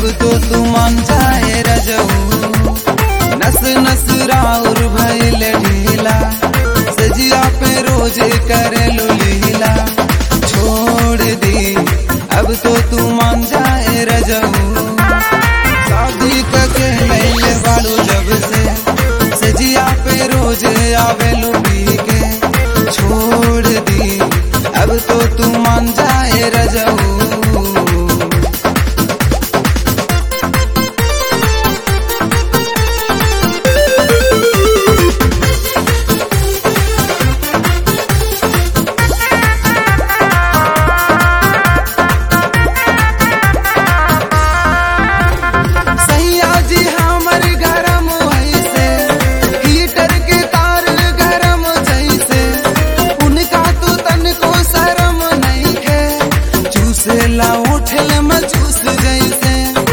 तो तू मान जाए रजऊ नस नस राउर भइल ढीला सजिया पे रोज करे लीला छोड़ दी अब तो तू मान जाए रजऊ शादी करके लैले बाड़ू जब से सजिया पे रोज आवे पी के छोड़ दी अब तो तू मान जाए रजऊ सैया जी हमर गरम ऐसे हीटर के तार गरम जैसे उनका तो तनको शरम नहीं है चूसे ला उठल मजूस जैसे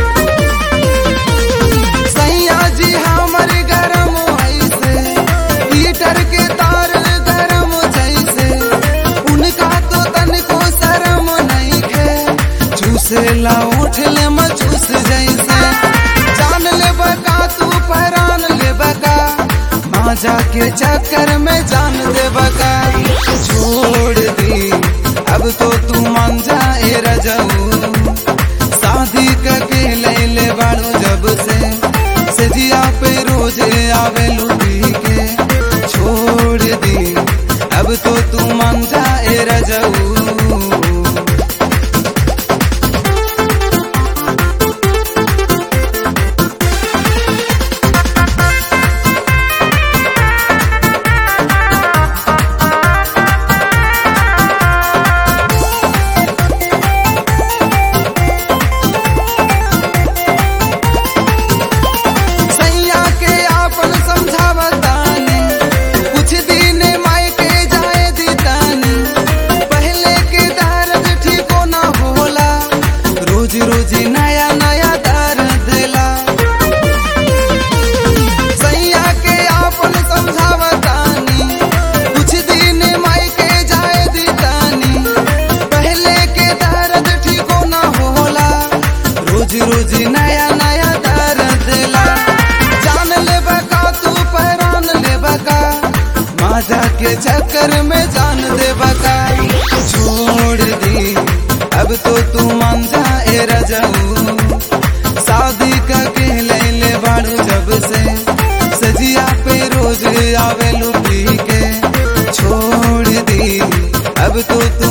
सैया जी हमर गरम ऐसे हीटर के तार गरम जैसे उनका तो तनको शरम नहीं है चूसे ला उठल मजूस जैसे जान ले बका तू परान ले बका माजा के चक्कर में जान दे बका छोड़ दी अब तो तू मान जाए रजऊ शादी करके ले ले बाड़ू जब से सजिया पे रोज आवे लुटी के छोड़ दी अब तो तू मान जाए रजऊ सैया के आपन समझावतानी कुछ दिन माई के जाए दीतानी पहले के दर्द ठीको न होला रोज रोज नया नया दर्द देला सैया के आपन समझावतानी कुछ दिन माई के जाए दीतानी पहले के दर्द ठीको न होला रोज रोज नया नया दर्द देला जान ले बका तू पहरान ले बका माजा के चक्कर में जान दे बका छोड़ दी अब तो तू मान जाए रजऊ शादी करके ले ले बाड़ू जब से सजिया पे रोज आवे लुटी के छोड़ दी अब तो तू